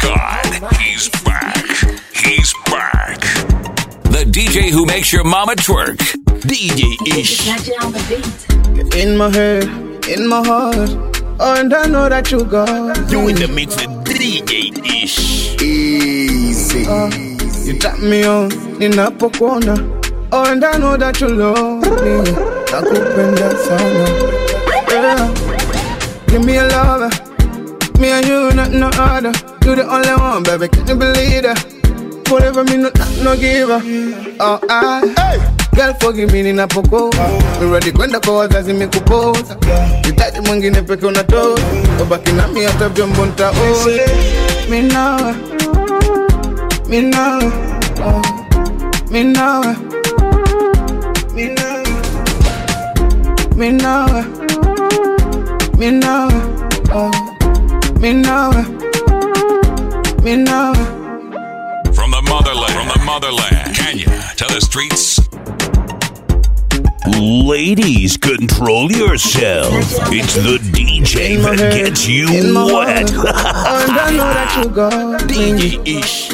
God, he's back. He's back. The DJ who makes your mama twerk. DJ Ish. In my head, in my heart, oh, and I know that you got You in the mix with DJ Ish. easy. You tap me on, ninapokuona, oh, and I know that you love me. Nakupenda sana. Yeah. Give me a lover, me and you, not no other. You the only one, baby, can you believe that? Whatever me, no, no giver. Oh, I. Girl forgive me ninapokoa Mi ready kwenda kwa wazazi mikupoza Hitaji mwingine peke unatoa Ubaki nami hata vyombo nitaoza Mi nawe Mi nawe oh. Mi nawe Mi nawe Mi nawe Mi nawe oh. Mi nawe Mi nawe From the motherland. From the motherland. Kenya to the streets. Ladies, control yourself. It's the DJ In my that head, gets you in my wet. heart. Oh, and I know that you got me. DJ Ish.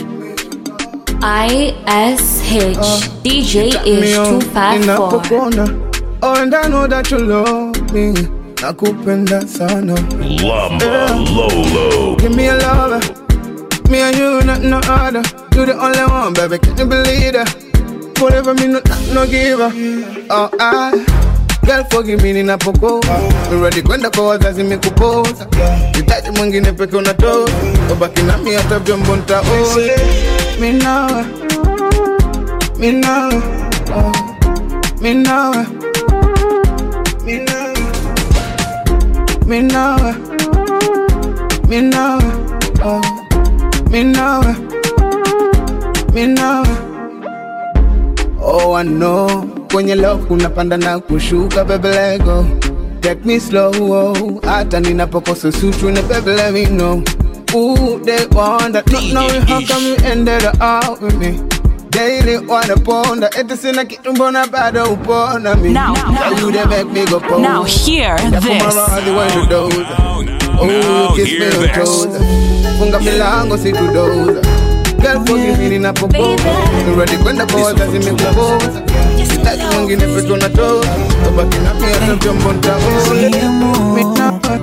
ISH DJ Tap me is on, 254. ninapokuona. Oh, and I know that you love me. Nakupenda sana. Lumba Lolo. Give me a lover. Me and you, not no other. You the only one, baby. Can you believe that? Whatever me, no, no giver. Oh, I. Girl, forgive me ninapokoa Mi ready kwenda kwa wazazi mikupoza Hitaji mwingine peke unatoa Ubaki nami hata vyombo nitaoza Mi nawe Mi nawe oh. Mi nawe Mi nawe Mi nawe Mi nawe oh. Mi nawe Mi nawe Oh, I know kwenye love kunapanda na kushuka, baby let go. Take me slow, oh. hata ninapokosa sutu na baby let me know. Ooh, they wonder, not knowing how come you ended up with me. Daily wanaponda, eti sina kitu mbona bado upona mi. Now, now, you they make me go pose. Now hear Yeah, come this. around the way to doze. Now, now, Oh, now, kiss me hear on this. toes. Funga milango situdoza. Girl, forgive me ninapopoza. Mi ready kwenda kwa wazazi mikupoza. Sitaki mwingine peke unatoa. Ubaki nami hata vyombo nitaoza. Mi nawe.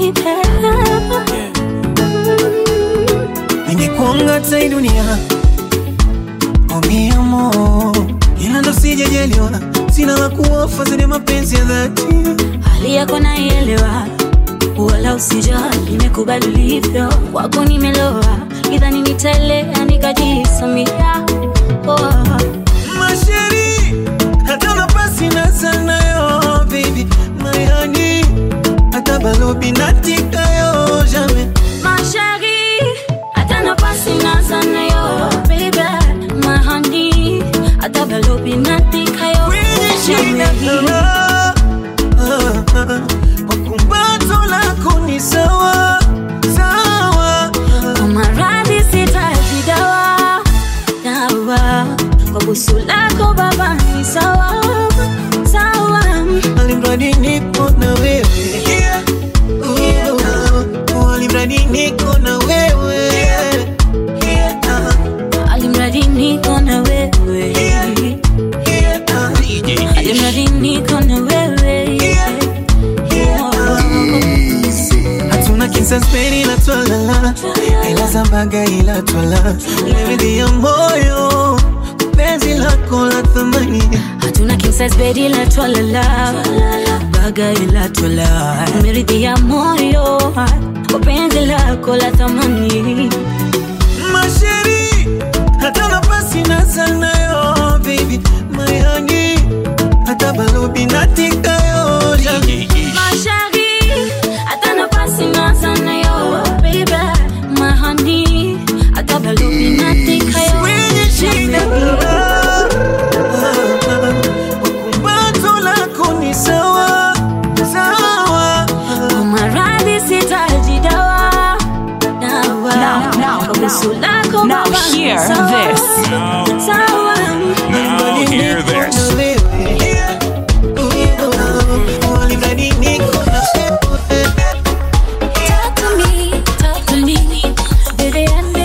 ningekuanga hata hii dunia oh mi amor ila ndo sijajaliwa sina la kuofa zaidi ya mapenzi ya dhati hali yako naielewa wala usijali nimekubali ulivyo kwako nimeloa idhani nitaelea nikajisamia oh. masheri hata nafasi na sanayo baby my honey hata balobi natikayo jamais Mashari, hata nafasi na sana yo baby my honey hata balobi natika yo kwenye shina kama kwa kumbato lako ni sawa sawa kwa maradhi sitaji dawa dawa kwa busu lako baba ni sawa sawa alimradi nipo na wewe Oh, alimradi niko na wewe Ah, alimradi niko na wewe ah. alimradi niko na wewe hatuna kinsaspeni ila twalala ila zambaga ila twala leridhi ya moyo penzi lako la thamani hatuna king size bed ila twalala baga ila twala meridhi ya moyo kwa penzi lako la thamani masheri hata nafasi na sanayo baby my honey hata balobi natikayo Mashari, hata nafasi na sana yo baby my honey hata balobi natika yo kwenye shida kumbato lako ni sawa sawa kwa maradhi sitaji dawa dawa Now, now, kwa busu now, lako now baba ni hear sawa, this. sawa Now, hear this. Talk to me, talk to me, baby, I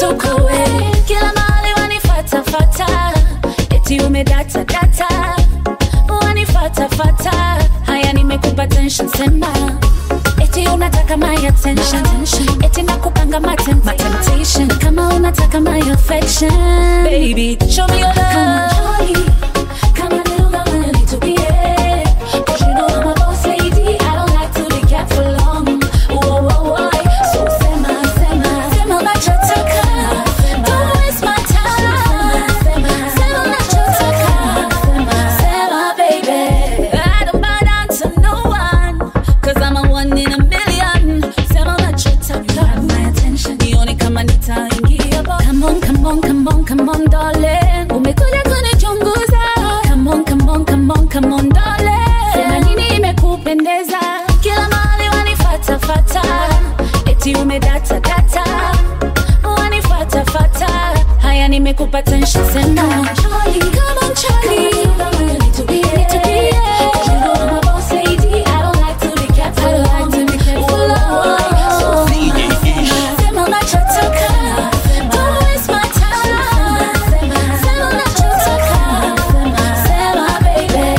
tuko we kila mahali wanifatafata eti umedata data wanifatafata haya nimekupa tension sema eti unataka my attention eti nakupanga matem my temptation kama unataka my affection baby show me your love Come on, little girl, when you need to be here. 'Cause you know I'm a boss lady. I don't like to be kept for long. Whoa, whoa, whoa. So sema, sema, sema unachotaka. Don't waste my time. Sema unachotaka. Sema, baby. I don't bow down to no one. 'Cause I'm a one in a million. Sema unachotaka. My attention. Nione kama nitaingia bo- Come on, come on, come on, come on, darling. Umekuja kunichunguza. Come on, come on, come on, come on, darling. Sema nini imekupendeza? Kila mahali wanifatafata. Eti umedata data. Wanifatafata. Haya nimekupa tension sema. Come on, Charlie. Need to be here. 'Cause you know I'm a boss lady. I don't like to be kept for long. For long. So Sema unachotaka. Don't waste my time. Sema unachotaka. Sema, baby.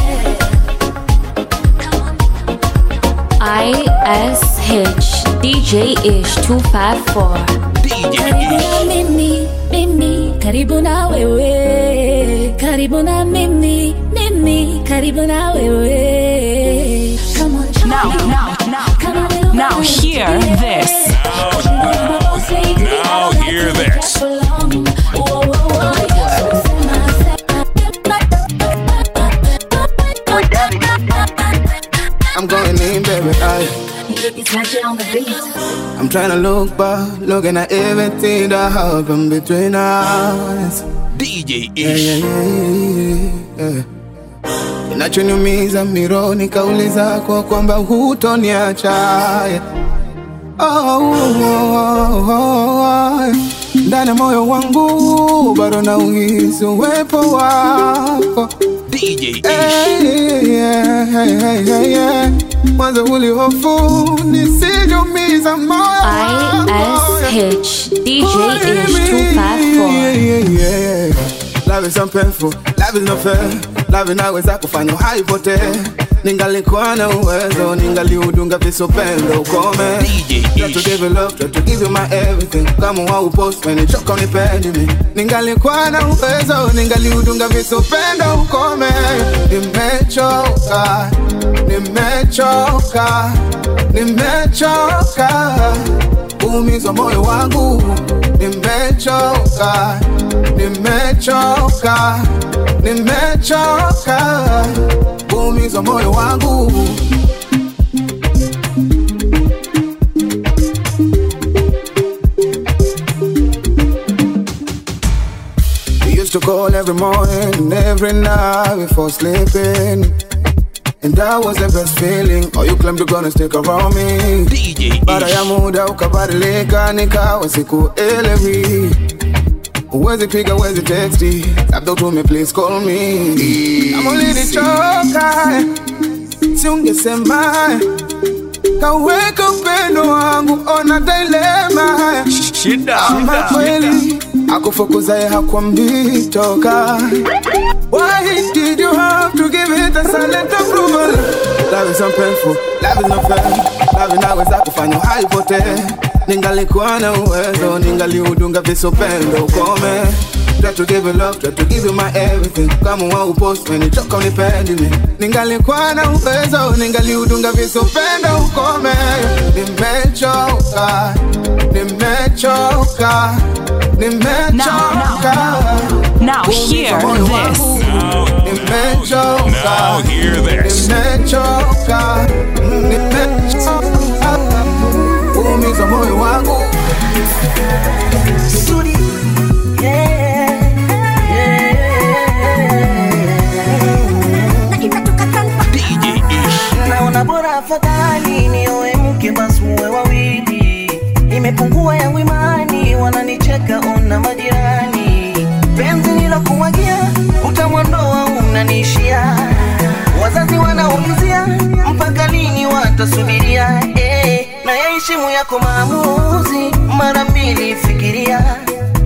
ISH DJ Ish 254. Karibu na mimi, mimi, karibu na wewe. Karibu na mimi, mimi, karibu na wewe. Come on, Charlie. Now, now, now, Come on, little now girl, hear let's be this. here. 'Cause you know I'm a boss lady. I Now don't like hear to be this. kept for long. Whoa, whoa, whoa. So sema, I'm going in, baby. I, It's magic on the beat. I'm trying to look back, looking at everything that happened between us. DJ Yeah, yeah, Ish. yeah, yeah. Kinachoniumiza mironi kauli zako kwamba hutoniacha yeah. oh, oh, oh, oh. ndani ya moyo wangu bado na uhisi uwepo wako DJ Ish. Hey, yeah, hey, hey, hey, yeah. mwanzo ulihofu nisijumiza moyo wako, yeah. ISH DJ Ish 254. Love is so painful, love is not fair. Love inaweza kufanya haipotee. Ningalikuwa na uwezo, ningaliudunga visopendo ukome. DJ Try to Ish. give you love, try to give you my everything. Kama waupost when choka unipendi mi. Ningalikuwa na uwezo, ningaliudunga visopendo ukome. Nimechoka, nimechoka, nimechoka kuumizwa moyo wangu. Nimechoka, nimechoka, nimechoka kuumizwa moyo wangu. We used to call every morning and every night before sleeping. And that was the best feeling. Oh, you claimed you're gonna stick around me. DJ Baada ya Ish. muda ukabadilika, nikawa sikuelewi. Huwezi piga, huwezi texti, labda utume please call me. Kama ulinichoka, si ungesema kaweka upendo wangu, ona dilema ama kweli akufukuzaye hakwambii toka. Why did you have to give it a silent approval? Love is so painful, love is not fair. Love inaweza kufanya haipotee. Ningalikuwa na uwezo, ningaliudunga visopendo ukome. Try to give you love, try to give you my everything. Kama waupost when choka unipendi mi. Ningalikuwa na uwezo, ningaliudunga visopendo ukome. Nimechoka, nimechoka, nimechoka. Now hear this. Nimechoka. Now hear this. Nimechoka, nimechoka, kuumiza moyo wangu. DJ Ish. naona bora afadhali nioe mke basi muwe wawili imepungua yangu imani wananicheka ona majirani penzi nilokuwagia utamwondoa unaniishia wazazi wanaulizia mpaka lini watasubiria eh, na yaheshimu yako maamuzi mara mbili fikiria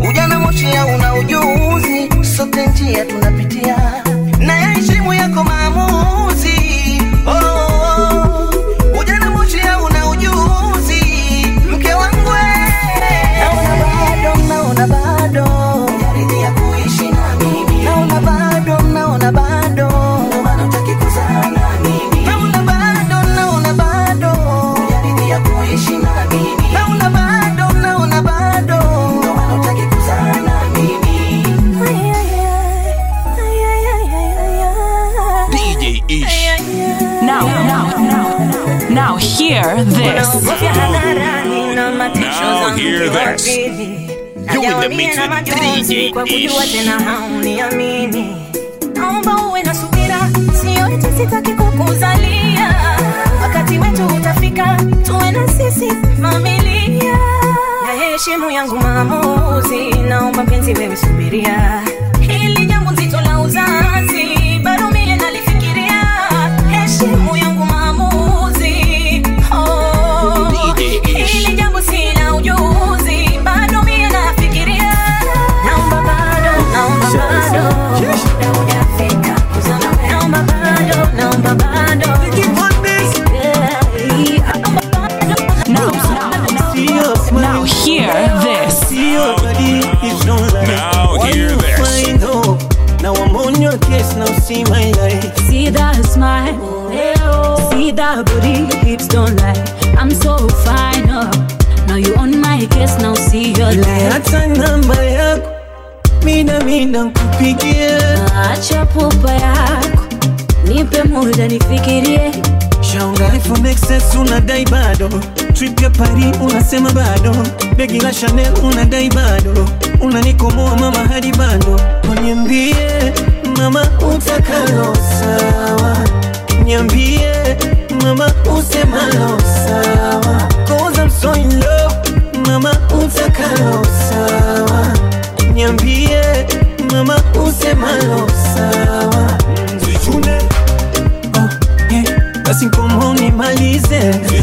hear this. You in the mix with DJ kwa kujua Ish. tena hauniamini naomba uwe na subira sio eti sitaki kukuzalia wakati wetu utafika tuwe na sisi familia na heshimu yangu maamuzi naomba mpenzi wewe subiria hili jambo nzito la uzazi bado mie nalifikiria heshimu yangu maamuzi oh, hili jambo sina ujuzi bado mie nafikiria naomba bado naomba bado muda hujafika kuzama wewe. naomba bado naomba bado Yeah, naomba bado Now, now, See your smile. now hear this. See your body is no lie. Now Why hear you this. find hope? Now I'm on your case, now see my life. See that smile, see that booty, hips don't lie. I'm so fine, oh. Now you on my case, now see your Ile light. hata namba yako mina mina nkupigie Acha pupa yako, nipe muda nifikirie. Shaunga iPhone XS unadai bado Trip ya Paris unasema bado Begi la Chanel unadai bado Unanikomoa mama hadi bado Niambie mama utakalo sawa Niambie mama usemalo sawa Cause I'm so in love mama utakalo sawa Niambie mama usemalo sawa Zichune Oh, yeah. Basi nkomo nimalize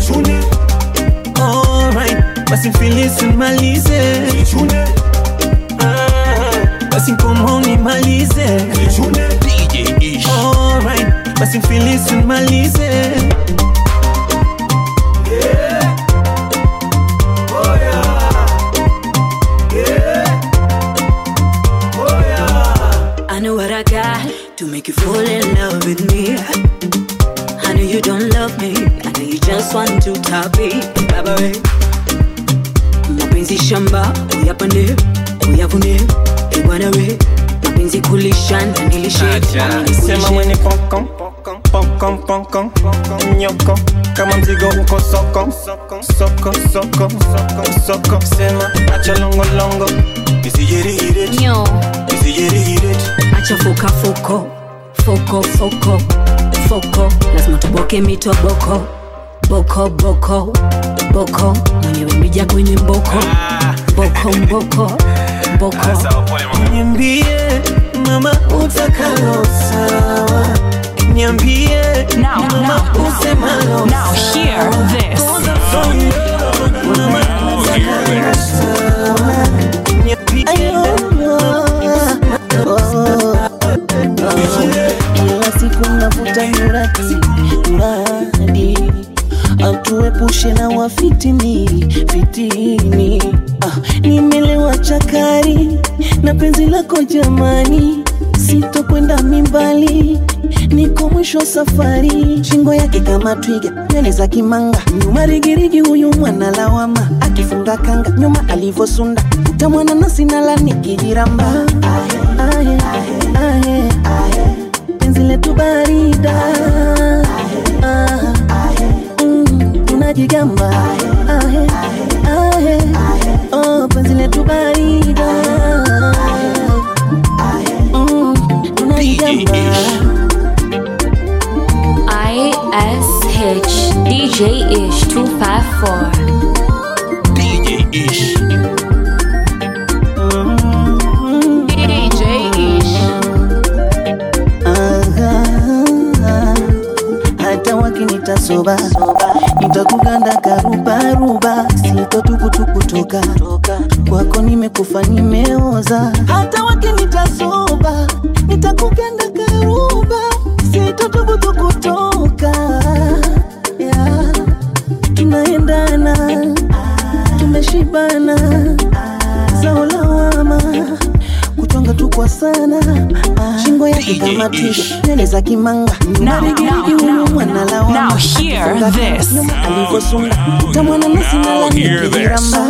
Alright, basi mfilisi nimalize Ah, Basi nkomo nimalize DJ Ish. Alright, basi mfilisi nimalize I know what I got to make you fall in love with me. I know you don't love me, I know you just want to top it. Baba we. Mapenzi shamba, uyapande, uyavune, ebwana we. Mapenzi kulisha na nilishe, nami Sema nikulishe. mwenye pokon Pokon pokon Nyoko Kama mzigo uko soko Soko soko soko soko Sema acha longo longo Nisijirihire Nyo. Nisijirihire acha foka foko foko foko foko lazima tuboke mito boko boko boko boko mwenyewe mija kwenye mboko boko mboko boko Niambie mama utakalo sawa Niambie Now, mama now, usemalo now hear this. Now hear this. kila siku navuta nyurati nyuradi atuepushe na wafitini fitini ah, nimelewa chakari na penzi lako jamani sitokwenda mimbali niko mwisho safari shingo yake kama twiga nywele za kimanga nyuma rigirigi huyu mwana lawama akifunga kanga nyuma alivosunda utamwana nasi nala nikijiramba ahe, ahe, ahe penzi letu barida Ah, mm, tunajigamba Ahe, ahe, oh, penzi letu barida Mm, tunajigamba ISH DJ Ish 254. DJ Ish. DJ Ish. Aha, hata wakinita soba nitakuganda karubaruba sitotukutukutoka kwako nimekufa nimeoza hata wakinita soba nitakuganda karuba sitotukutukutoka yeah. tunaendana tumeshibana zao lawama kuchonga tu kwa sana shingo yake kama twiga nywele za kimanga Now, now, now, mwana lawama now hear Akifunga this. nyuma alivyosunda utamwana nasi Now nala hear this. nikijiramba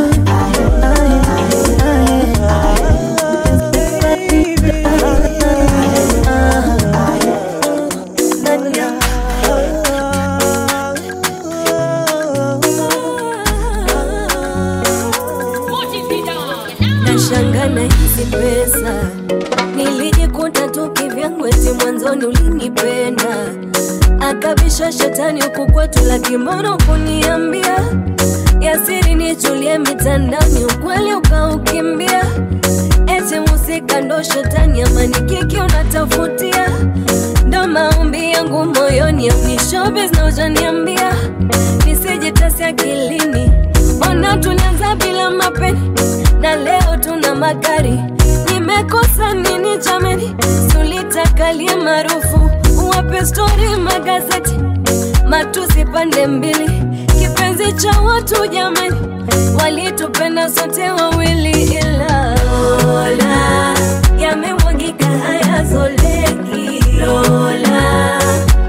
nashangana hizi pesa nilijikuta tu kivyangu eti mwanzoni ulinipenda akabisha shetani huku kwetu la kimono kuniambia yasiri nichulie mitandani ukweli ukaukimbia eti musika ndo shetani amani kiki unatafutia ndo maombi yangu moyoni aunishobes na ujaniambia nisijitasi akilini ona tulianza bila mapeni na leo tuna magari nimekosa nini jameni sulitakalie maarufu uwape stori magazeti matusi pande mbili kipenzi cha watu jamani walitupenda sote wawili ila Lola yamemwagika hayazoleki Lola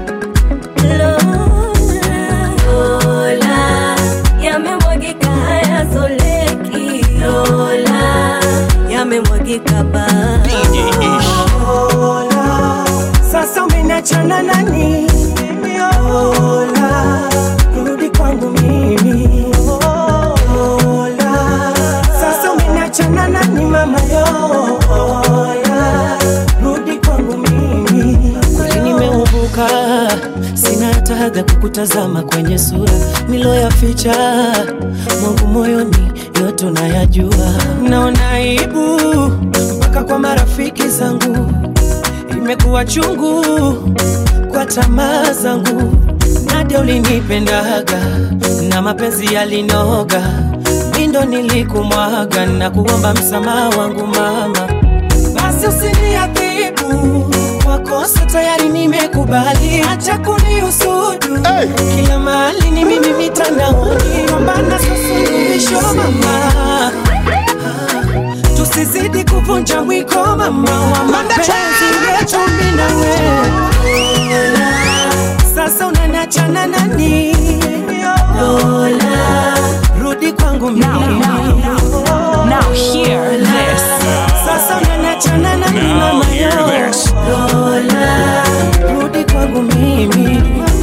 Lola Lola yamemwagika hayazoleki Lola yamemwagika ba Lola, sasa umenachana nani? Lola, rudi kwangu mimi. Lola, sasa umenachana nani mama? Lola, rudi kwangu mimi. kweli nimeubuka sina hata haga kukutazama kwenye sura niloyaficha mwangu moyoni yote unayajua naona aibu mpaka kwa marafiki zangu imekuwa chungu kwa tamaa zangu nadia ulinipendaga na mapenzi yalinoga mindo nilikumwaga na kuomba msamaha wangu mama basi usiniadhibu kwa kosa tayari nimekubali, acha kunihusudu hey. Kila mahali ni mimi mitandaoni, pambana sasuluhisho mama, Ah, tusizidi kuvunja mwiko mama wa mapenzi yetu mimi na wewe. Sasa unaniachana nani? Lola, rudi kwangu mimi. Now hear this. Sasa unaniachana nani Now mama hear yo? this. Lola, rudi kwangu mimi.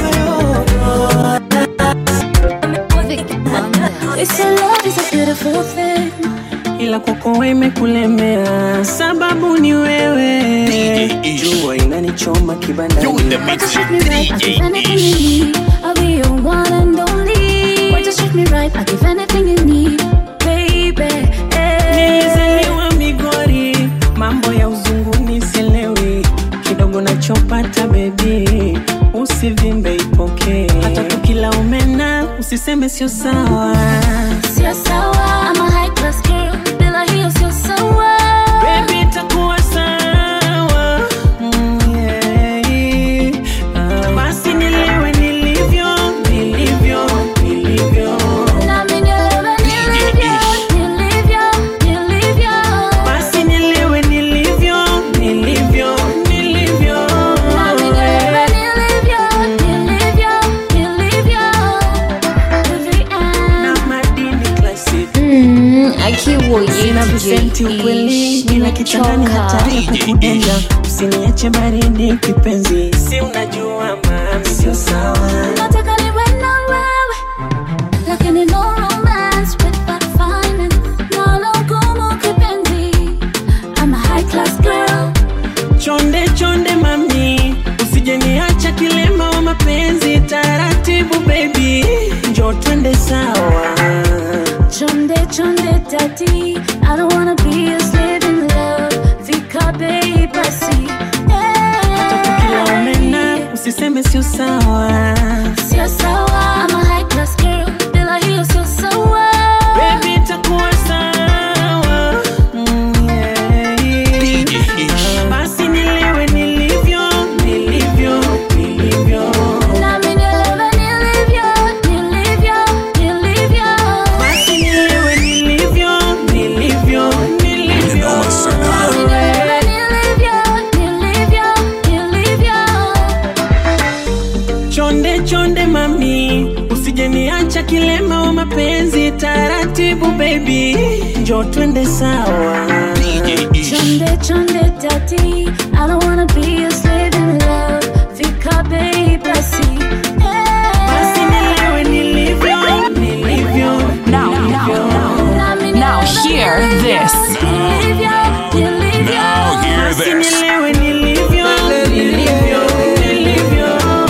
It's a love is a beautiful thing ila kwako wewe imekulemea, sababu ni wewe. Jua inanichoma kibandani, Treat me right, I give anything you need. I'll be your one and only. Why just treat me right, I give anything you need, baby. nilizaliwa Migori, mambo ya uzunguni sielewi, kidogo nachopata bebi, usivimbe ipokee, hata tukila umena usiseme sio sawa. Sio sawa, I'm a high class girl, bila hiyo sio sawa. Baby, itakuwa sawa. Mm, yeah. Ah, basi nilewe nilivyo, nilivyo, nilivyo. Nami nielewe nilivyo, nilivyo, nilivyo. Basi nilewe nilivyo, nilivyo, nilivyo. Nami nielewe nilivyo, nilivyo, nilivyo. To the end. Na madini classic. akiwoye Sina visenti ukweli, ila kitandani hatari kukudenda. Usiniache baridi kipenzi, si unajua mami, sio sawa. Nataka niwe na wewe, lakini no romance without finance. Nalo gumu kipenzi. I'm a high class girl. chonde chonde mami usije niacha kilema wa mapenzi taratibu baby njo twende sawa Chonde chonde daddy, I don't wanna be a slave in love. Fika bei basi. kila umena usiseme sio sawa Sio sawa, I'm a high class girl. Bila hiyo sio sawa. baby itakuwa sawa mm, yeah. basi nilewe nilivyo nilivyo nilivyo Nami nielewe nilivyo, nilivyo, nilivyo. basi nilewe nilivyo nilivyo nilivyo Nami nielewe nilivyo, nilivyo, nilivyo. chonde chonde mami usije niacha kilema wa mapenzi taratibu baby njo twende sawa Chonde chonde daddy, I don't wanna be a slave in love. Fika bei basi. basi nilewe nilivyo nilivyo Now, now, now, now hear this. this. Now hear this. Niliwe nilivyo, nilivyo, nilivyo.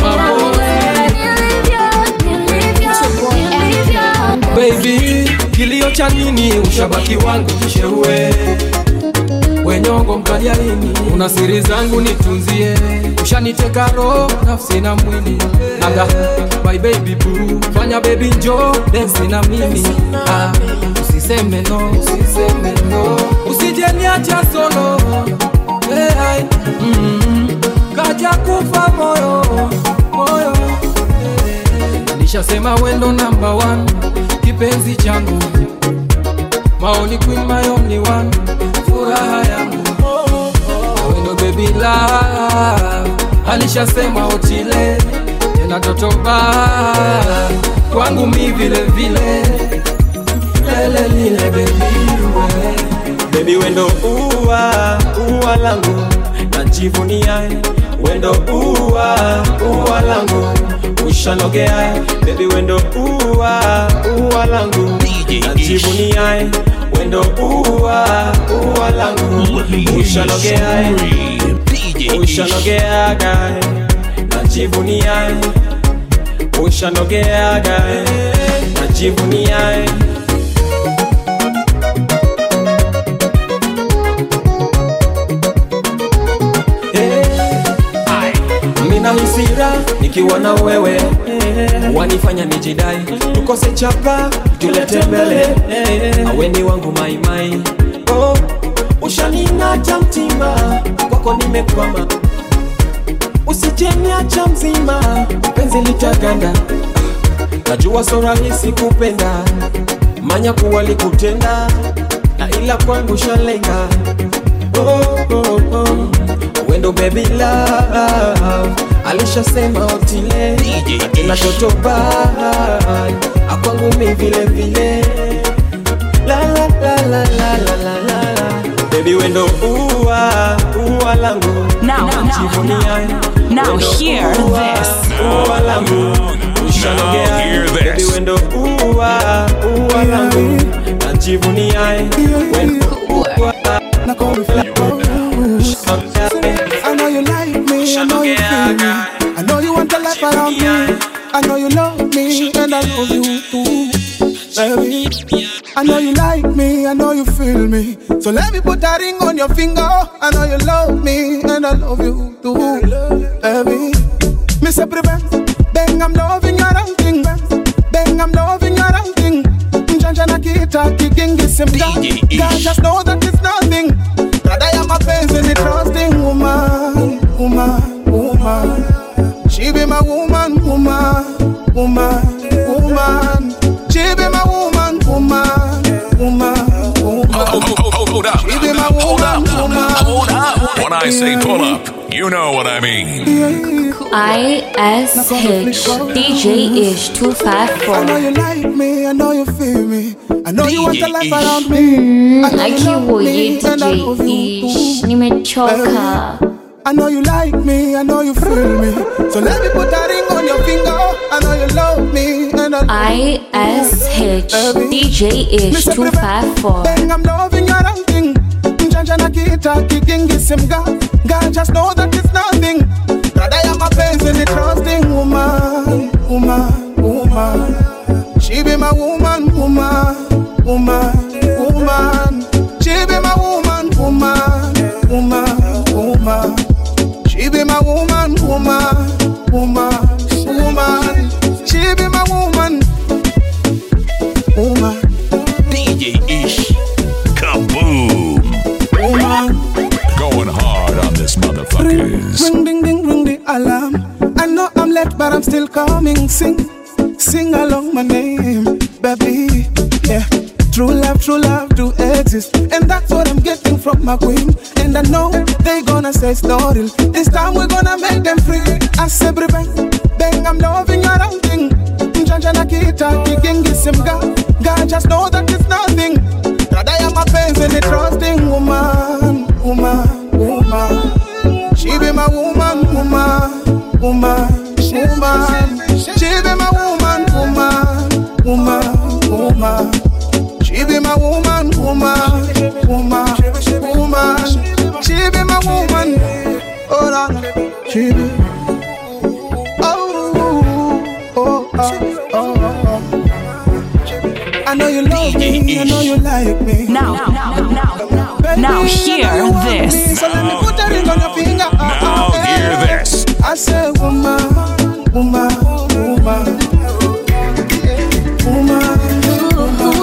baby kilio cha nini ushabaki wangu kisheue wenyongo mkaliaini una siri zangu nitunzie ushaniteka roho nafsi na mwili aga my baby boo fanya baby njo densi na mimi ah, usiseme no usiseme no usijeniacha solo hey, mm, kaja kufa moyo moyo nishasema wendo namba one kipenzi changu maoni queen my only one furaha yangu wendo baby love alishasema otile tena totoba kwangu mi vile vile lele lile baby we Baby wendo uwa, uwa langu Najivunia Wendo uwa, uwa langu Ushanogea Baby wendo uwa, uwa langu Najivunia Wendo uwa, uwa langu Ushanogea Ushanogea guy Najivunia Ushanogea guy Najivunia mina hisira nikiwa na wewe wanifanya nijidai tukose chapa tulete mbele aweni wangu maimai oh, ushaning'ata mtima kwako nimekwama usijeniacha mzima penzi litaganda najua so rahisi kupenda manya kuwa likutenda na ila kwangu shalenga oh, oh, oh. wendo baby love alishasema otile akina toto bai akwangu mi vile vile la la la la la la la la la baby wendo uwa uwa langu Now, now, Najivunia. Now Wendo hear uwa, this. uwa langu ushanogea hear this. baby wendo uwa uwa langu najivunia wendo uwa Now call me flat. I know you like me, I know you feel me. I know you want a life around me. I know you love me, and I love you too, baby. I know you like me, I know you feel me. So let me put a ring on your finger. I know you love me, and I love you too, baby. Miss a prevent, bang, I'm loving your thing. Bang, I'm loving your thing. Njanja kita kigingi simga. God just know that it's nothing. Brother, ya mapenzi ni trusting woman, woman, woman. She be my woman, woman, woman, woman. She be my woman, woman, woman, woman. Hold, hold, hold up. She be my Hold up. woman, woman. Hold up. When I say pull up, you know what I mean. ISH DJ Ish I know 254 you like me, I know you feel me. I know you want a life around me. I know you love akiwoye me, and I love DJ you Ish too. nimechoka I know you like me, I know you feel me. So let me put a ring on your finger. I know you love me, and I ISH DJ Ish 254 Bang, I'm loving your thing. Njanja na kita kigingi simga. God just know that it's nothing. Brother, ya mapenzi ni trusting woman, woman, woman. She be my woman, woman, woman, woman. She be my woman, woman, woman, woman. She be my woman, woman, woman, woman. She be my woman, woman, DJ Ish. Kaboom. woman. Going hard on this motherfuckers. Ring ding ding ring the alarm. I know I'm late, but I'm still coming. Sing, sing along my name, baby. Yeah. True love, true love do exist. And that's what I'm getting from my queen. And I know they gonna say it's not real. This time we're gonna make them free. I say, bang, bang, I'm loving your own thing. Njanja na kita, kigingi simga. God just know that it's nothing. Brother, ya mapenzi ni trusting woman, woman, woman. She be my woman, woman, woman, woman. She be my woman, woman, woman, woman. She be my woman, woman, chibi. Oh, oh, oh, oh, oh. I know you love me, I know you like me. Now, now, now, Baby, now I hear know you want me, this. So let me put a ring on your finger. Now hear this. I say, woman, woman, woman. Woman,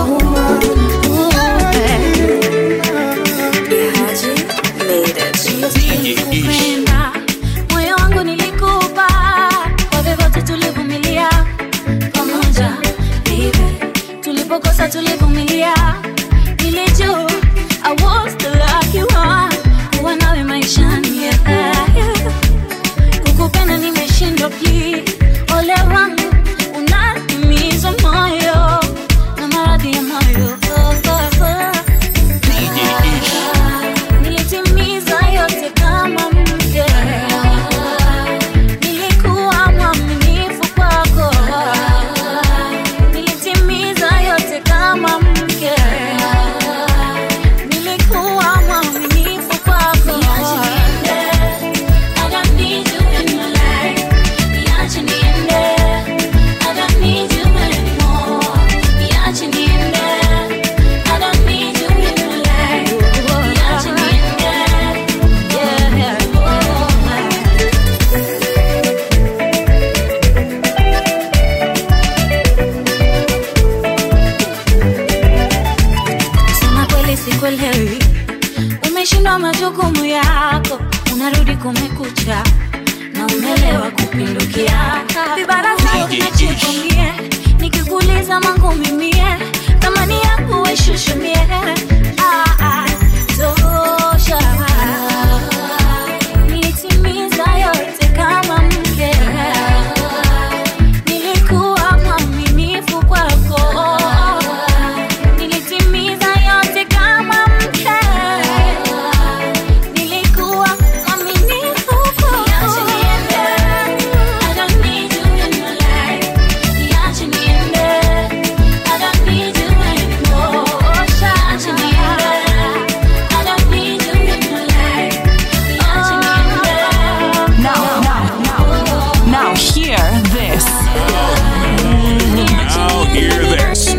Kupenda, moyo wangu nilikupa kwa vyovyote tulivumilia pamoja baby tulipokosa tulivumilia nilijua I was the lucky one kuwa nawe maishani yeah. kukupenda nimeshindwa please ole wangu unanimiza moyo na maradhi ya moyo oh, oh, oh. Nilitimiza yote kama mke, nilikuwa mwaminifu kwako. Nilitimiza yote kama mke, nilikuwa mwaminifu kwako. I don't need you in my life. Niache niende. I don't need you anymore. Niache niende. I don't need you in my life. Niache niende. Yeah. Kusema kweli sikuelewi, umeshindwa majukumu yako, unarudi kumekucha na umelewa kupindukia. Vibarasa unachukumie, nikikuuliza mangu mimie, thamani yangu weshushumie. Ah, ah, tosha. Nilitimiza yote kama mke, nilikuwa mwaminifu kwako nilitimiza yote kama mke, nilikuwa mwaminifu kwako. Niache niende. I don't need you in my life. Niache niende. I don't need you anymore. Niache niende. I don't need you in my life. Niache niende. Now, now, now, now hear this. Now hear this.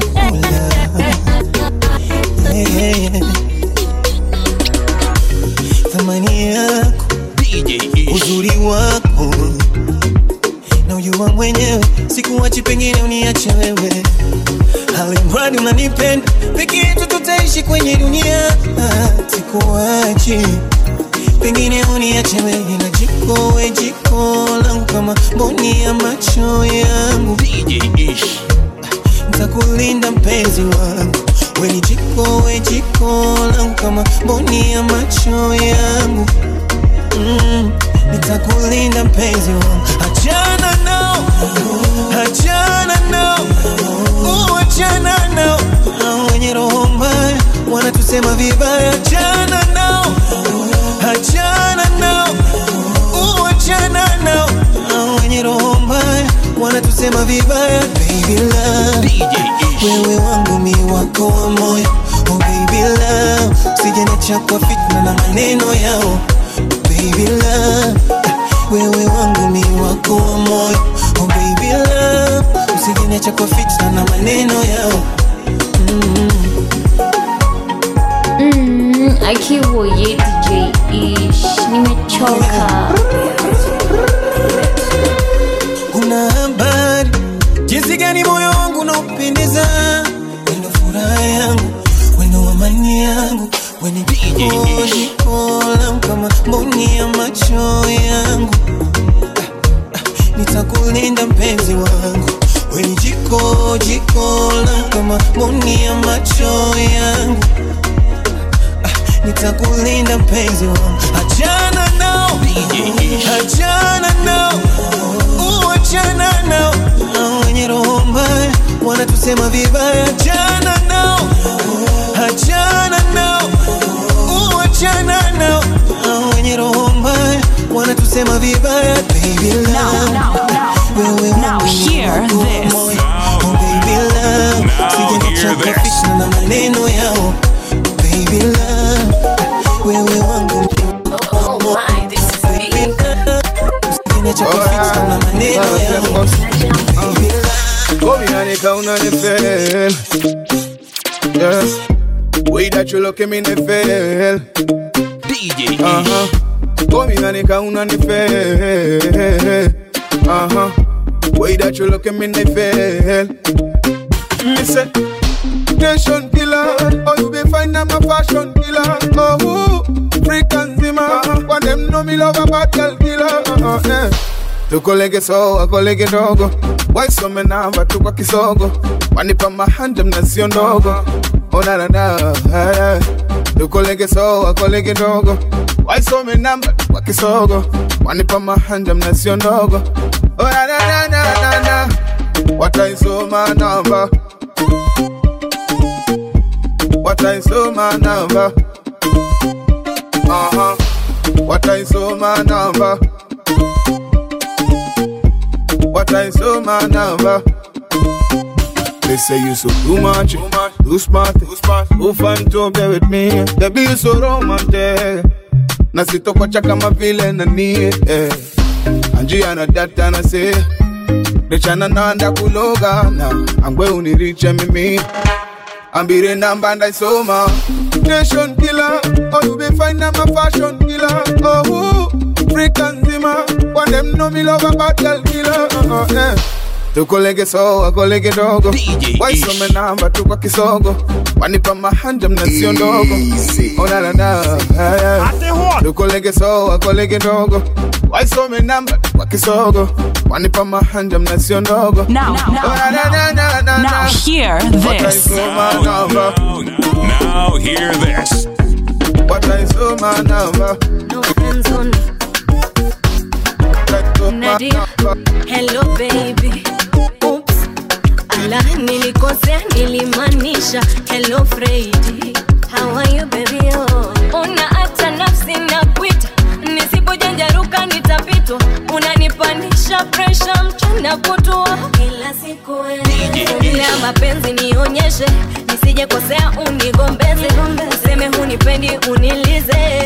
thamani yako uzuri wako na ujua mwenyewe sikuwachi pengine uniache wewe halimradi unanipenda peke yetu tutaishi kwenye dunia Ah, sikuwachi pengine uniache wewe na jiko we jiko langu kama mboni ya macho yangu ntakulinda mpenzi wangu weni jiko we jiko langu kama mboni ya macho yangu mm, nitakulinda mpenzi wangu achana nao achana nao uh, achana nao Hao wenye roho mbaya wanatusema vibaya achana nao achana nao uh, achana nao Hao wenye roho mbaya wanatusema vibaya baby love wewe wangu mi wako wa moyo oh baby love sijenecha kwa fitna na maneno yao baby love wewe wangu mi wako wa moyo oh baby love usijenecha kwa fitna na maneno yao Mm, akiwoye DJ Ish, nimechoka. una habari jinsi gani moyo wangu unaupendeza wendo furaha yangu wendo amani yangu weni jiko langu kama mboni ya macho yangu Ah, ah, nitakulinda mpenzi wangu weni jiko jiko langu kama mboni ya macho yangu Ah, nitakulinda mpenzi wangu achana nao achana nao Uh, achana nao Hao wenye roho mbaya wanatusema vibaya achana nao achana nao Uh, achana nao Hao wenye roho mbaya wanatusema vibaya baby love wewe Now hear this. oh baby love sijanecha kwa fitna na maneno yao baby love wewe wangu Oh my, this is me. na maneno yangu Come in kauna ni fail. Yeah. Way that you look at me ni fail. DJ Uh huh. Come in kauna ni fail. Uh huh. Way that you look at me ni fail. Me say, nation killer. Oh, you be fine, I'm a fashion killer. Oh, who? freak and zimmer. When them know me love a bad girl killer. Uh, uh, yeah. tukolege soa kolege dogo waisome namba tu kwa kisogo wanipa mahanja mnasio ndogo onanana tukolege soa kolege dogo waisome namba tu kwa kisogo wanipa mahanja mnasio ndogo onanananana wataisoma namba wataisoma namba Aha. wataisoma namba wataisoma namba They say you so too much, too smart, too smart, too fun to be with me. Baby you so romantic, na sitokocha kama vile nani eh. Anjia na data na say, Nechana nanda kuloga na angwe uniriche mimi ambire namba ndaisoma nation killer oh you be fine I'm a fashion killer oh who freak and zima when them know me love a bad girl killer uh, uh, yeah. tukolege soa kolege dogo waisome namba tu kwa kisogo wanipa mahanja mnasio ndogo onanana tukolege soa kolege dogo waisome namba tu kwa kisogo wanipa mahanja mnasio ndogo Now, now, now hear this. wataisoma namba Now hear this. wataisoma namba Nadia, hello baby. Oops. Ala, nilikosea nilimaanisha hello Freddy. How are you baby? Oh. Una hata nafsi na kuita, nisipojanjaruka nitapitwa. Unanipanisha pressure mchana kutua kila siku ya mapenzi nionyeshe, nisije kosea unigombeze, useme hunipendi unilize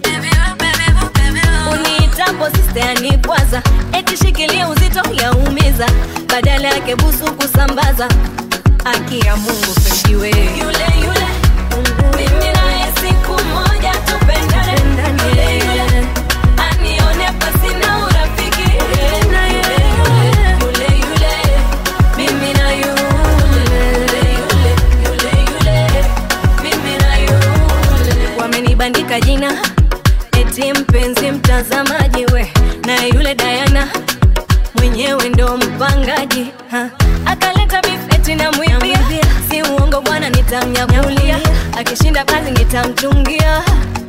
uniitapo sisteani kwanza eti shikilia uzito yaumiza badala yake busu kusambaza aki ya mungu pendiwe yule yule mimi naye siku moja tupendane yule yule anione pasina urafiki yule yule yule mimi na yule yule yule yule mimi na yule wamenibandika jina eti mpenzi mtazamaji we na yule Diana mwenyewe ndo mpangaji ha. akaleta bifeti na mwibia si uongo bwana nitamnyakulia akishinda kazi nitamchungia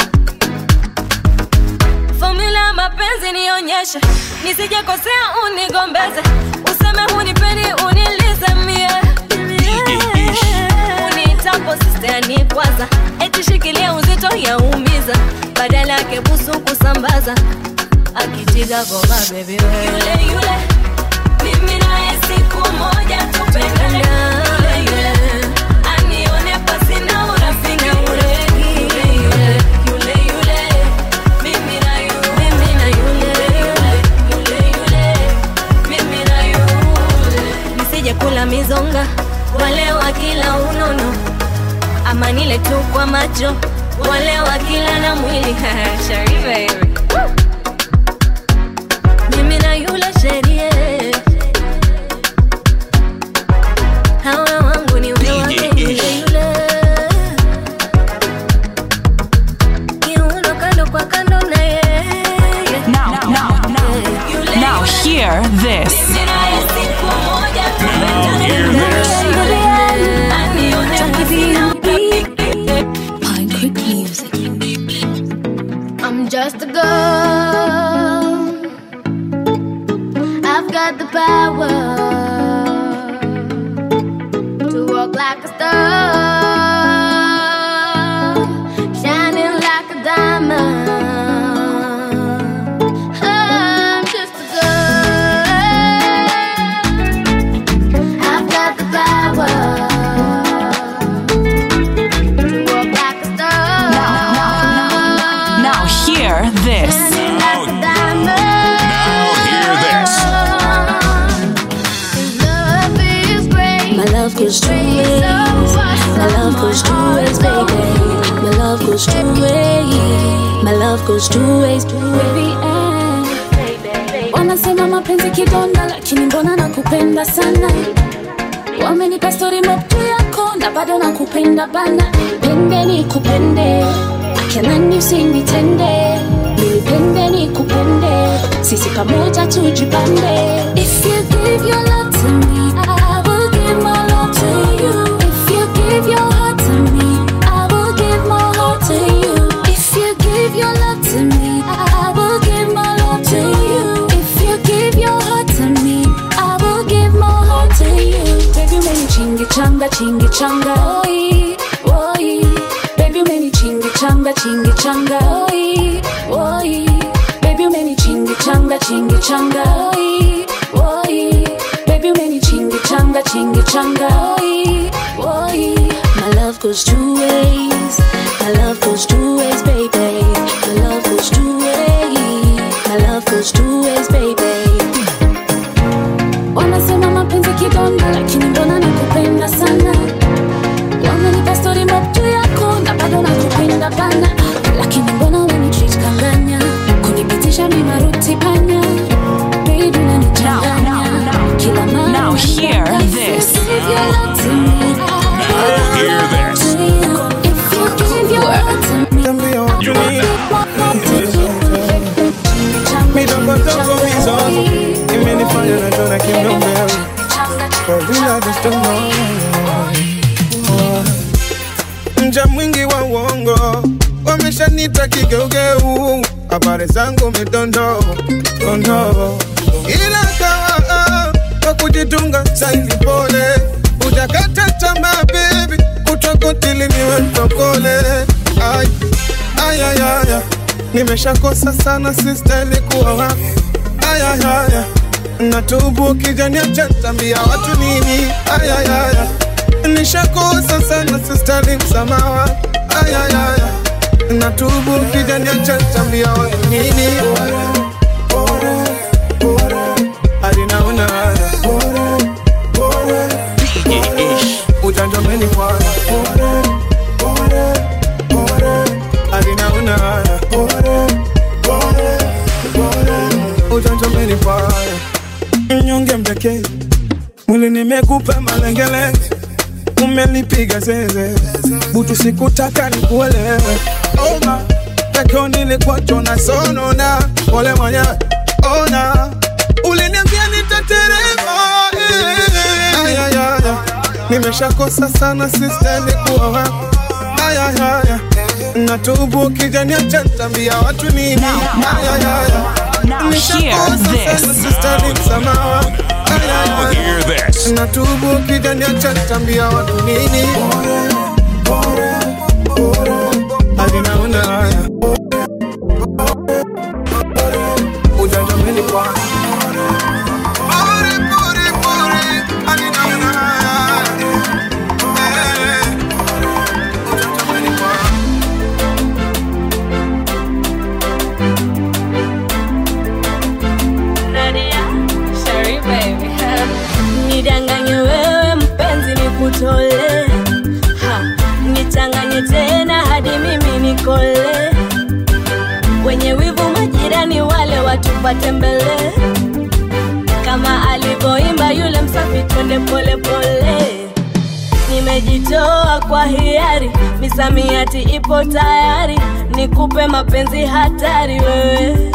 fomula ya mapenzi nionyeshe nisijekosea unigombeze useme hunipendi unilize mie unitapo sistani kwanza eti shikilia uzito yaumiza badala yake busu kusambaza akitiga goma bebi yule yule mimi naye siku moja tupendane yule yule anione pasina urafiki yule yule yule yule mimi na yule mimi na yule yule yule mimi na yule nisije kula mizonga wale wa kila unono ama nile tu kwa macho wale wa kila na mwili Shari baby mimi na yule sherie hawa wangu ni ule wake yule yule kiuno kando kwa kando na yeye Now, now, now, now hear this. I'm just a girl. I've got the power to walk like a star, shining like a diamond. I'm just a girl. I've got the power to walk like a star. Now hear this. Now hear way. My love goes two ways, two every end. Wanasema mapenzi kidonda, lakini mbona nakupenda sana. Wamenipa story mob juu yako na bado nakupenda bana. Pende ni kupende, akinani usinitende. Nilipende ni kupende, sisi pamoja tujipande. If you give your love to me, I will give my love to you. If you give your heart to me, I will give my heart to you. If you give your love to me, I will give my love to you. If you give your heart to me, I will give my heart to you. Baby, many chingy changa, chingy changa, oi, oi. Baby, many chingy changa, chingy changa, oi, oi. Baby, many chingy changa, chingy changa, oi, oi. Baby, many chingy changa, chingy changa, oi, oi. My love goes two ways. My love goes two ways, baby. My love goes two ways. My love goes two ways, baby. Wanasema mapenzi kidonda, lakini mbona nakupenda sana. Wamenipa story mob juu yako na bado nakupenda bana, lakini mbona wanitreat kanganya, kunipitisha mi maruti panya. Baby unanichanganya kila mara. Now hear If this. you give your love to me, I will Hear this. to you. If you give your heart to me, You are midogodogo hizo imenifanya najona kinombe kwa vile I just don't know. mja mwingi wa uongo wameshanita kigeugeu habari zangu midondo dondo ila kawa kwa kujitunga saivi pole ujakata tamaa bebi kutokotili niwe mtokole ay, ay, ay, ay, ay. nimeshakosa sana sistahili kuwa wako ayayaya natubu kijania chatambia watu nini ayayaya nishakosa sana sistahili msamawa ayayaya natubu kijania chatambia watu nini hadi naona haya ujanja umenifanya hadi naona haya ujanja umenifanya mnyonge mdekee mwili nimekupa malengelenge umelipiga zeze butu sikutaka nikuelewe oma pekeo nilikuwa jona sonona pole mwenyewe ona uliniambia nitaterema eh. ayayaya nimeshakosa sana sistahili kuwa wako ayayaya natubu kijania chantambia watu nini ayayaya Now hear this. sistahili msamawa Now hear this. natubu kijania chantambia watu nini hadi naona haya ujanja umenifanya Pore, pore, pore, hadi naona haya. Eh, ujanja umenifanya. nidanganye wewe mpenzi nikutole ha, nichanganye tena hadi mimi nikole wenye wivu majirani wale watupate mbele kama alivyoimba yule msafi twende pole pole nimejitoa kwa hiari misamiati ipo tayari nikupe mapenzi hatari wewe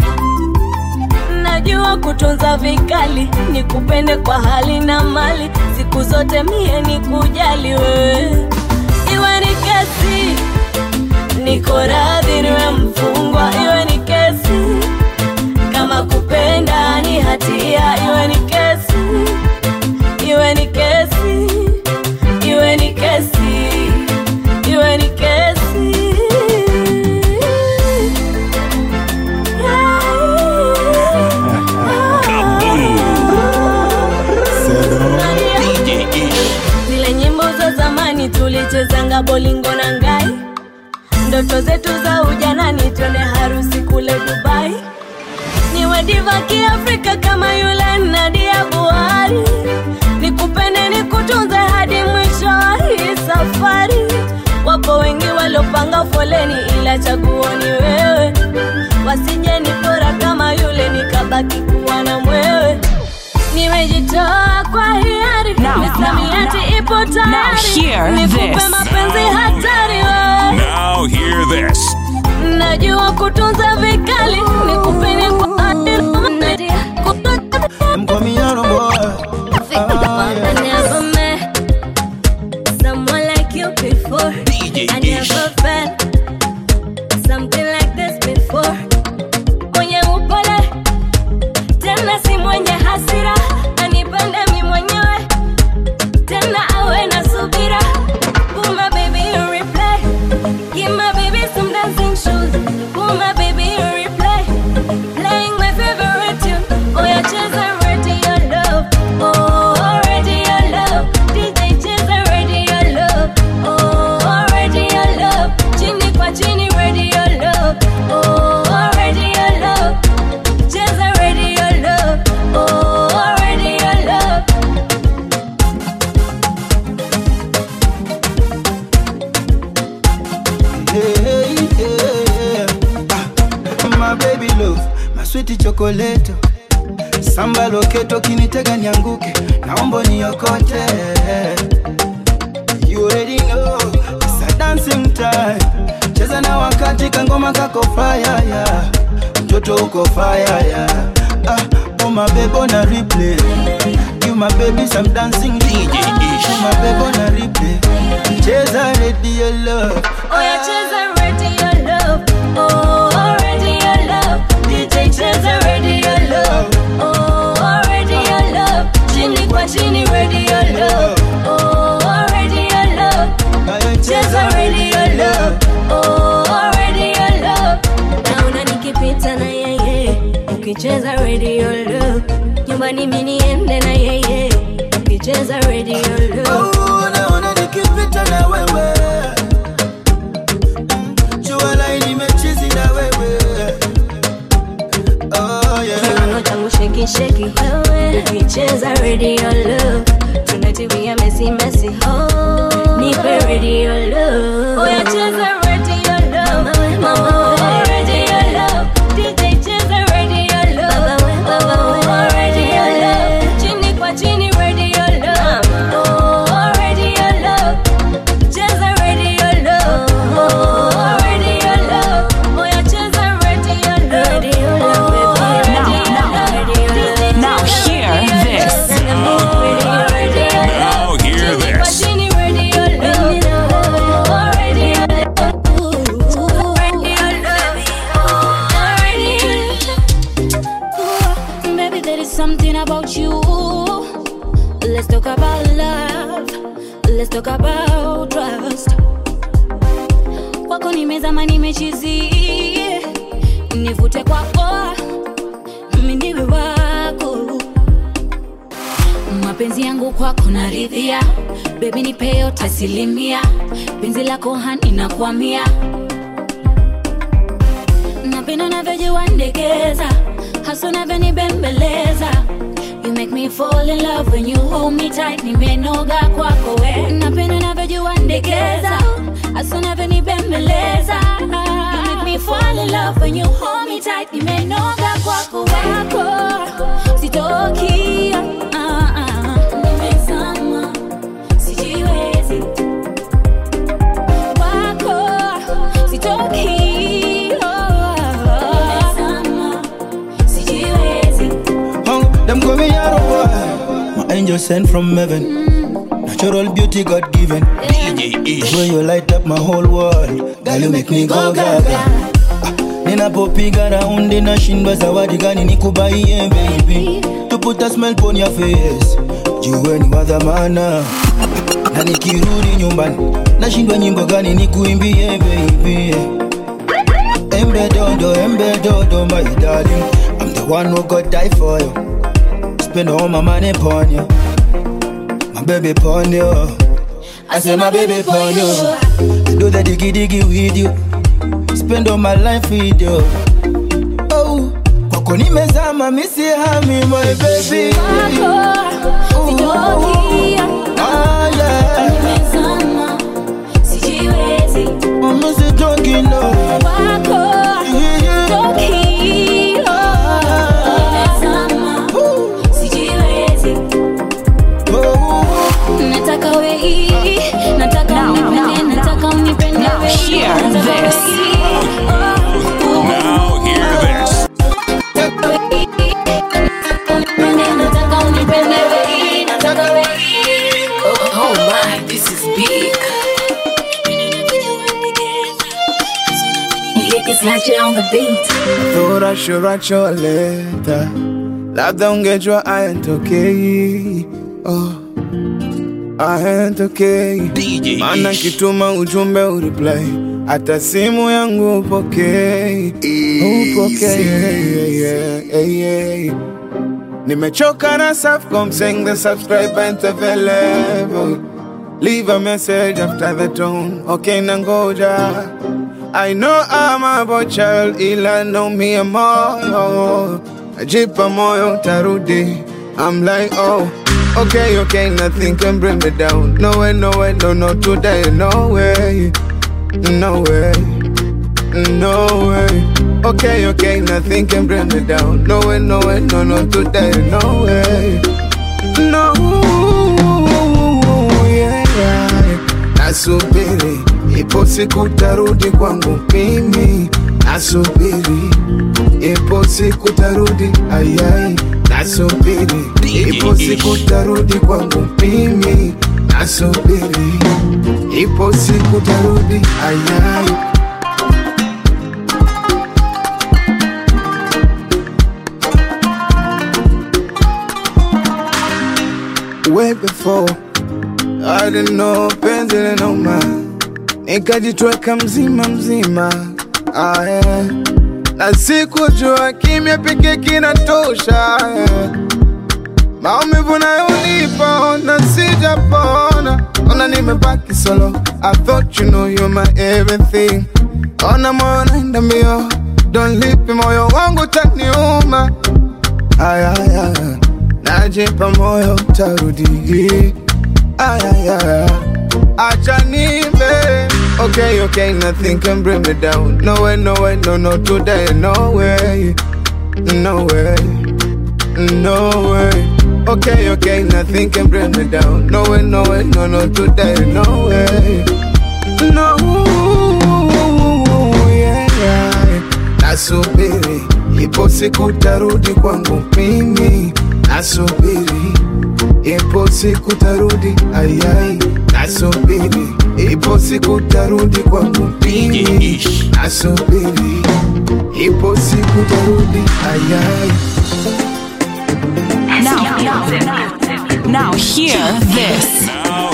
najua kutunza vikali nikupende kwa hali na mali siku zote mie nikujali wewe iwe ni kesi niko radhi niwe mfungwa iwe ni kesi kama kupenda ni hatia iwe ni kesi iwe ni kesi iwe ni kesi iwe ni kesi zile nyimbo za zamani tulichezanga bolingo na ngai ndoto zetu za ujanani twende harusi kule dubai niwe diva kiafrika kama yule nadia buhari nikupende nikutunze hadi mwisho wa hii safari wako wengi walopanga foleni ila chaguo ni wewe wasije nipora kama yule nikabaki kuwa na mwewe nimejitoa kwa hiari misamiati ipo Now hear tayari nikupe this. mapenzi hatari wewe Now hear this. najua kutunza vikali nikupeni kwa Mkomiano boy. I never met someone like you before. I never felt something like this before. Mwenye upole tena si mwenye hasira, anipende mi mwenyewe tena awe na subira. Put my baby in replay, give my baby some dancing shoes. Put my baby in replay, playing my favorite tune. Oh yeah, cheza radio love. Oh, radio love. DJ cheza radio love. Oh, radio love. Chini kwa chini radio love. Oh, radio love. Cheza radio love. Oh, radio love. Hey, hey, ah, my baby love, my sweet chocolate. Samba loketo kinitega nianguke, naomba niokote. You already know, it's a dancing time. Cheza na wakati kangoma kako fire yeah. Mtoto uko fire yeah. Ah, oh my baby on a replay. Give my baby some dancing DJ ish. Oh my baby on a replay. Cheza radio love. Oh yeah, cheza radio love. Oh, radio love. DJ cheza radio love. Oh, radio love. Chini kwa chini radio love. Oh, radio love. Cheza radio love. Oh, radio love. Naona nikipita na yeye ukicheza radio love. Nyumbani mimi niende na yeye ukicheza radio love. Oh, naona nikipita na wewe jua laini mechizi na wewe oh, yeah. Kiuno changu sheki sheki wewe ukicheza radio love tunatimia mesi mesi oh nipe radio love oh yeah cheza radio love mama we radio love DJ cheza radio love mama we radio love chini kwa chini radio love oh radio love cheza radio love oh radio love oh yeah cheza radio love radio love Now hear this. Now hear this. Maybe there is something about you. Let's talk about love. Let's talk about trust. Kwako nimezama nimechizi, nivute kwako, mimi niwe wako. Mapenzi yangu kwako naridhia, bebi nipe yote asilimia, penzi lako hani nakwamia, napenda unavyojiwandekeza hasa unavyonibembeleza You make me fall in love when you hold me tight nimenoga kwako we napenda unavyojiwandekeza hasa unavyonibembeleza You make me fall in love when you hold me tight nimenoga kwako wako sitoki ah, ah. nimezama sijiwezi wako sitoki oh, nimezama sijiwezi Hung, them call me Yaro boy. My angel sent from heaven. Natural beauty God given. DJ Ish. When you light up my whole world. Girl, you make me go gaga. Ah, Ninapopiga raundi nashindwa zawadi gani nikubaie baby to put a smile on your face jue ni wa dhamana na nikirudi nyumbani nashindwa nyimbo gani nikuimbie baby embe dodo embe dodo my darling I'm the one who got die for you spend all my money upon you my baby upon you I say my baby upon you I do the diggy diggy with you spend all my life with you oh kwako nimezama misi hami my baby sitoki ah, yeah. nimezama sijiwezi mimi sichoki no wako ndo kilo nimezama sijiwezi nataka wei nataka unipende nataka unipende wei hear nataka this. wei Now hear this. nataka unipende wei nataka wei Oh my, this is big. It's not you on the beat. Thought I should write your letter. Labda ungejua I ain't okay. Oh, I ain't okay. DJ Maana Ish. kituma ujumbe ureply, hata simu yangu upokei, upokei. Yeah, yeah, yeah, yeah. Nimechoka na Safaricom saying the subscribe ain't available. Leave a message after the tone. Okay, nangoja. I know I'm a boy child, ila know me a moyo. Najipa moyo tarudi. I'm like, oh, okay, okay, nothing can bring me down. No way, no way, no, no, today, no way, no way, no way. Okay, okay, nothing can bring me down. No way, no way, no, no, today, no way, no. Yeah, yeah. Nasubiri, ipo siku tarudi kwangu mimi. Nasubiri, ipo siku tarudi, ayai. Nasubiri, ipo siku tarudi kwangu mimi. Nasubiri, ipo siku tarudi, ayai. Way before I didn't know penzi linauma, nikajitweka mzima mzima ah, yeah. na sikujua kimya pekee kinatosha yeah. maumivu nayonipa ona sijapona, ona nimebaki solo. I thought you know you're my everything, ona moyo naenda mbio, don't leave me, moyo wangu taniuma ayaya, najipa moyo tarudi ayaya, acha nive Okay, okay, nothing can bring me down. No way, no way, no, no, today, no way, no way, no way. Okay, okay, nothing can bring me down. No way, no way, no, no, today, no way, no. Yeah, yeah. Nasubiri, ipo siku tarudi kwangu mimi. Nasubiri, ipo siku tarudi, ayai. Nasubiri, ipo siku tarudi kwangu mimi. Nasubiri, ipo siku tarudi, ayai. Now, now hear this.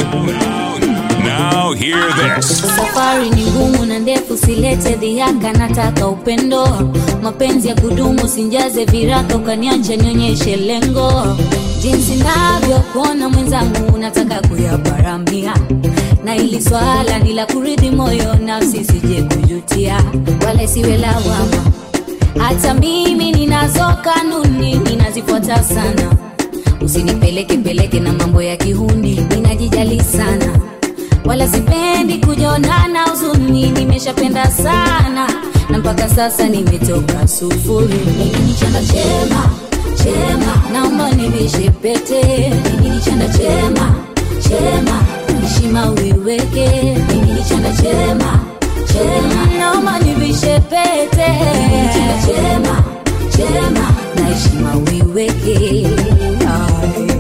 Now hear this. Safari ni ngumu na ndefu, silete dhihaka, nataka upendo, mapenzi ya kudumu, sinjaze viraka, ukaniacha nionyeshe lengo, jinsi navyokuona mwenzangu, nataka kuyaparamia, na ili swala ni la kuridhi moyo, nafsi sije kujutia, wala isiwe lawama. Hata mimi ninazo kanuni, ninazifuata sana, usinipeleke peleke na mambo ya kihuni, ninajijali sana wala sipendi kujonana huzuni, nimeshapenda sana na mpaka sasa nimetoka sufuri. Mimi ni chanda chema chema, naomba nivishe pete. Mimi ni chanda chema chema, heshima uiweke. Mimi ni chanda chema chema, naomba nivishe pete. Mimi ni chanda chema chema, na heshima uiweke. Ay.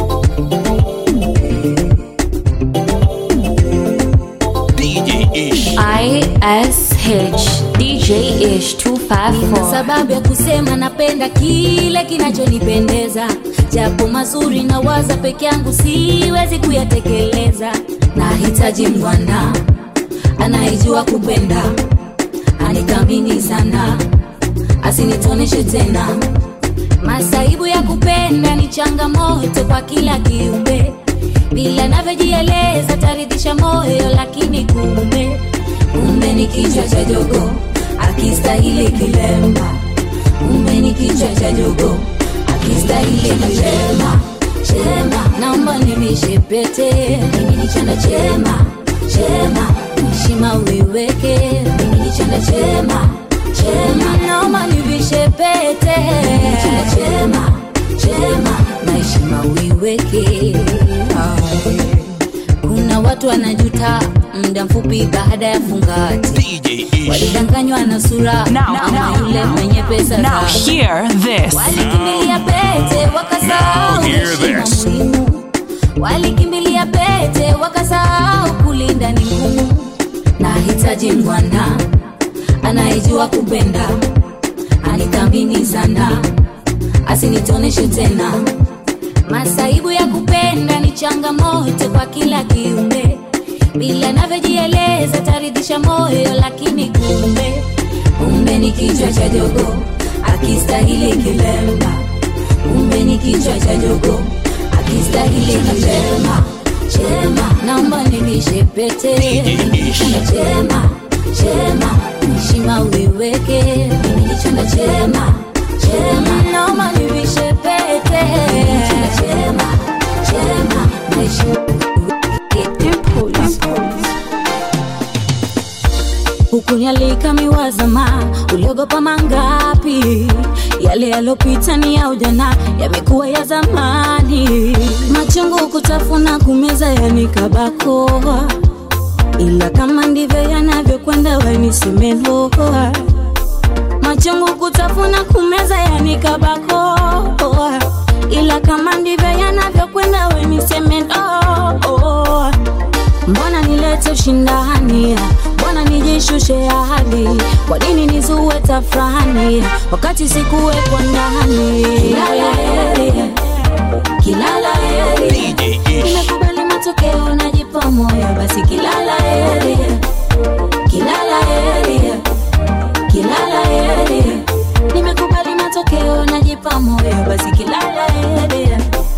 DJ Ish. ISH DJ Ish Nina 254 sababu ya kusema napenda kile kinachonipendeza, japo mazuri na waza peke yangu siwezi kuyatekeleza. Nahitaji mwana anayejua kupenda, anikamini sana, asinitoneshe tena. Masaibu ya kupenda ni changamoto kwa kila kiumbe, bila navyojieleza taridhisha moyo, lakini kumbe kumbe ni kichwa cha jogo akistahili kilemba, kumbe ni kichwa cha jogo akistahili kilemba. Chema, naomba nivishe pete, mimi ni chanda chema chema, heshima uiweke mimi ni chanda chema chema naomba nivishe pete Mimi ni chanda chema chema na heshima uiweke Ah. kuna watu wanajuta muda mfupi baada ya fungati walidanganywa na sura ama yule mwenye pesa Now zake. hear this. walikimbilia pete wakasahau Now hear heshima this. muhimu walikimbilia pete wakasahau kulinda ni ngumu nahitaji mwana anayejua kupenda anithamini sana asinitoneshe tena masaibu ya kupenda ni changamoto kwa kila kiumbe bila navyojieleza taridhisha moyo lakini kumbe kumbe ni kichwa cha jogo akistahili kilemba kumbe ni kichwa cha jogo akistahili kilemba chema naomba nivishe pete chanda chema chema heshima uiweke mimi ni chanda chema chema naomba nivishe pete chanda chema chema na heshima hukunialika miwazama uliogopa mangapi yale yalopita ni ya ujana yamekuwa ya zamani machungu kutafuna kumeza yanikabakoa ila kama ndivyo yanavyokwenda wenisemeloa machungu kutafuna kumeza yanikabakoa ila kama ndivyo yanavyokwenda wenisemeloa mbona nilete ushindani mbona nijishushe ahadi kwa nini nizue tafrani wakati sikuwekwa ndani kilala heri kilala heri nimekubali matokeo najipa moyo basi kilala heri kilala heri kilala heri nimekubali matokeo najipa moyo basi kilala heri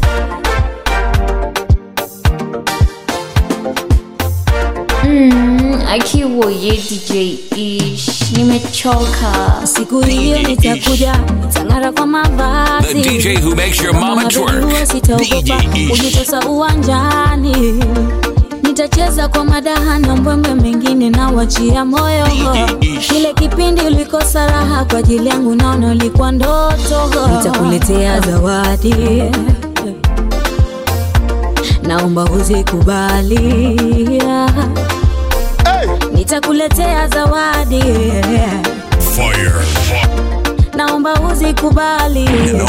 Mm, akiwoye DJ Ish, nimechoka. Siku hiyo nitakuja, nitang'ara kwa mavazi. The DJ who makes your mama Kama twerk. unajua sitaogopa DJ Ish. kujitosa uwanjani. Nitacheza kwa madaha na mbwembwe mengine na wachia moyo. Kile kipindi ulikosa raha kwa ajili yangu, naona ulikuwa ndoto. Nitakuletea zawadi, naomba uzikubali. Nitakuletea zawadi Fire. naomba uzikubali.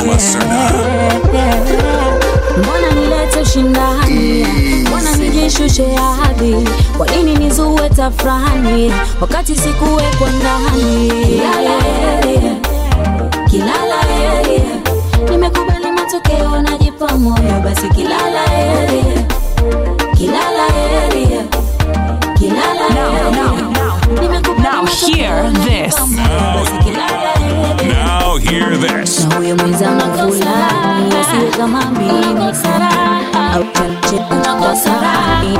Mbona nilete ushindani? Mbona nijishushe ahadi? Kwa nini nizue tafrani wakati sikuwekwa ndani? Kilala heri, kilala heri, nimekubali matokeo, najipa moyo, basi kilala heri, kilala heri, kilala heri, nimekubali Now hear this. Now hear this. na huyo mwenzangu fulani asiwe kama mimi au chache unakosarani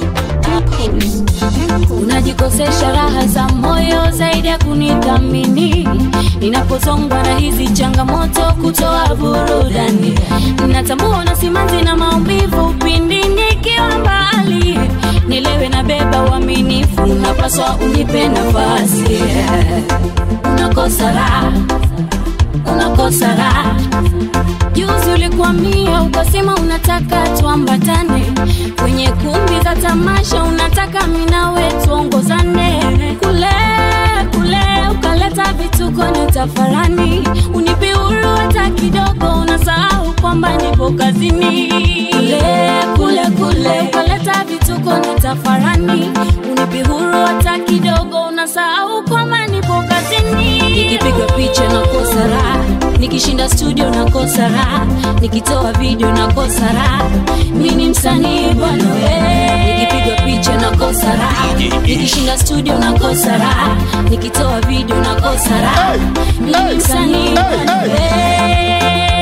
unajikosesha raha za moyo zaidi ya kunithamini ninapozongwa na hizi changamoto kutoa burudani natambua na simanzi na maumivu pindi nikiwa mbali nilewe na beba uaminifu unapaswa unipe nafasi unakosa raha unakosa raha juzi ulikwamia ukasema unataka tuambatane kwenye kumbi za tamasha unataka minawe tuongozane kule kule ukaleta vituko ni tafarani unipi huru hata kidogo unasahau kwamba nipo kazini kule kule kule ukaleta vituko ni tafarani unipi huru hata kidogo unasahau kwamba nipo kazini nikipiga picha nakosa raha nikishinda studio nakosa raha nikitoa video nakosa raha mi ni msanii bwana we nikipiga picha nakosa raha nikishinda studio nakosa raha nikitoa video nakosa raha mi ni msanii bwana we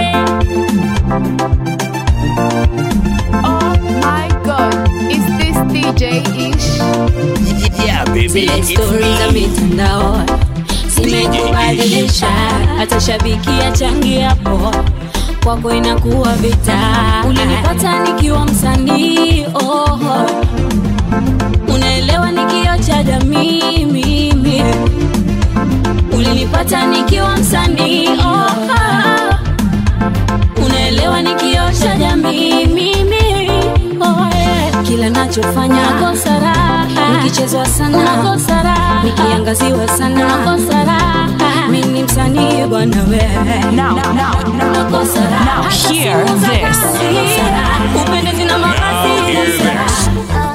Oh my god, is this DJ Ish? Yeah, baby. zile It's stori za me. mitandao zimekubadilisha hata shabiki achangiapo kwako inakuwa vita ulinipata nikiwa msanii oh. unaelewa ni kioo cha jamii mimi ulinipata nikiwa msanii oh, ah. unaelewa ni kioo cha jamii mimi oh, yeah. kila nachofanya nakosa raha nikichezwa sana nakosa raha nikiangaziwa sana nakosa raha mimi ni msanii bwana wewe Now, now, now, nakosa raha now hata hear siku za this. kazi. upendezi na mavazi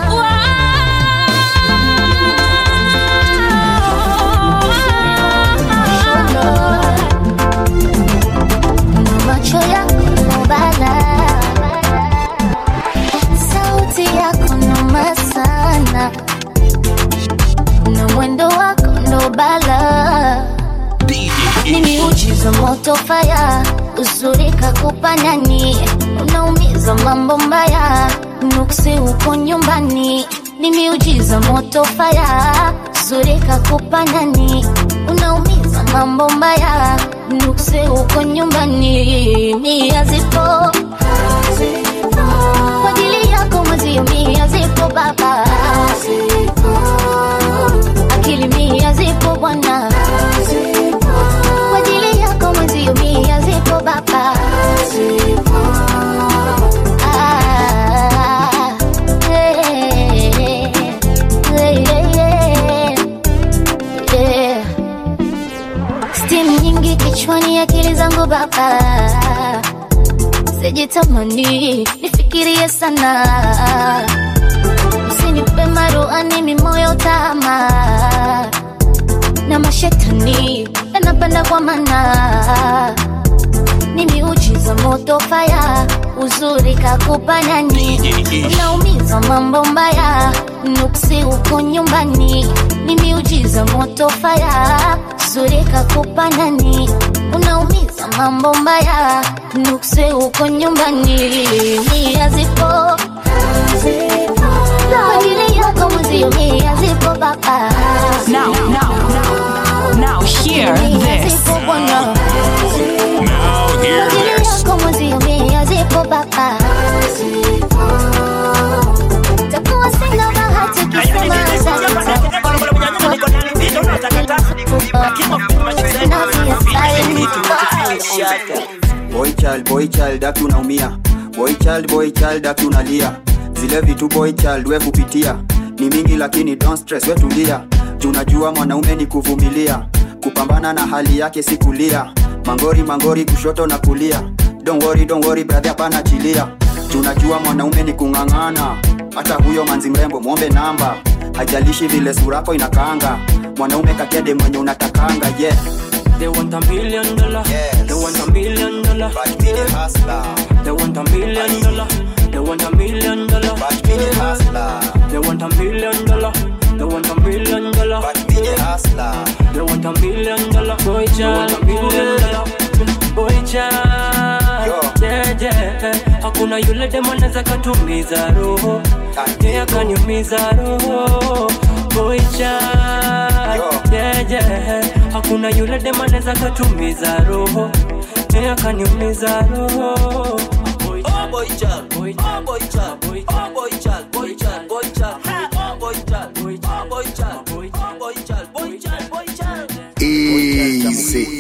macho yako nobala sauti yako noma sana na mwendo wako ndobala mimi uchiza moto faya uzuri kakupa nani unaumiza mambo mbaya nuksi uko nyumbani mimi ujiza moto faya uzuri kakupa nani unaumiza mambo mbaya nuksi uko nyumbani mia zipo kwa ajili yako mwezi mia zipo baba akili mia zipo bwana kwa ajili yako mwezi mia zipo baba Ah, eh, eh, eh, eh. Steam nyingi kichwani akili zangu baba sijitamani nifikirie sana usinipe maruani mimoyo tama na mashetani yanapanda kwa mana mimi uchiza moto faya uzuri kakupa nani unaumiza mambo mbaya nuksi uko nyumbani mimi ujiza moto faya uzuri kakupa nani unaumiza mambo mbaya nuksi uko nyumbani mia zipo kwa ajili yako mwezio mia zipo baba Now, now, now, now hear Mia this. zipo bwana Now hear Kwa ajili this. yako mwezio mia zipo baba takuwa sina bahati kusema boy child boy child aki unaumia boy child boy child aki unalia zile vitu boy child we kupitia ni mingi lakini don't stress we tulia junajua mwanaume ni kuvumilia kupambana na hali yake si kulia mangori mangori kushoto na kulia don't worry, don't worry, brother hapana chilia tunajua mwanaume ni kung'ang'ana hata huyo manzi mrembo mwombe namba hajalishi vile surako inakaanga mwanaume kakede mwenye unatakanga yeah They want a million dollar. They want a million dollar. But me the hustler. They want a million dollar. They want a million dollar. But me the hustler. They want a million dollar. They want a million dollar. But me the hustler. They want a million dollar. Boy child, a million dollar. Boy child, yeah yeah. Hakuna yule demo anaweza katumiza roho. Yeah, kaniumiza roho. Boy child, yeah yeah. Hakuna yule demo anaweza katumiza roho. Yeah, kaniumiza roho. Oh boy child, boy child, boy child, boy child, boy child, boy child, boy child, oh boy child, boy child, boy child, boy child, boy child, boy child, boy child. Easy.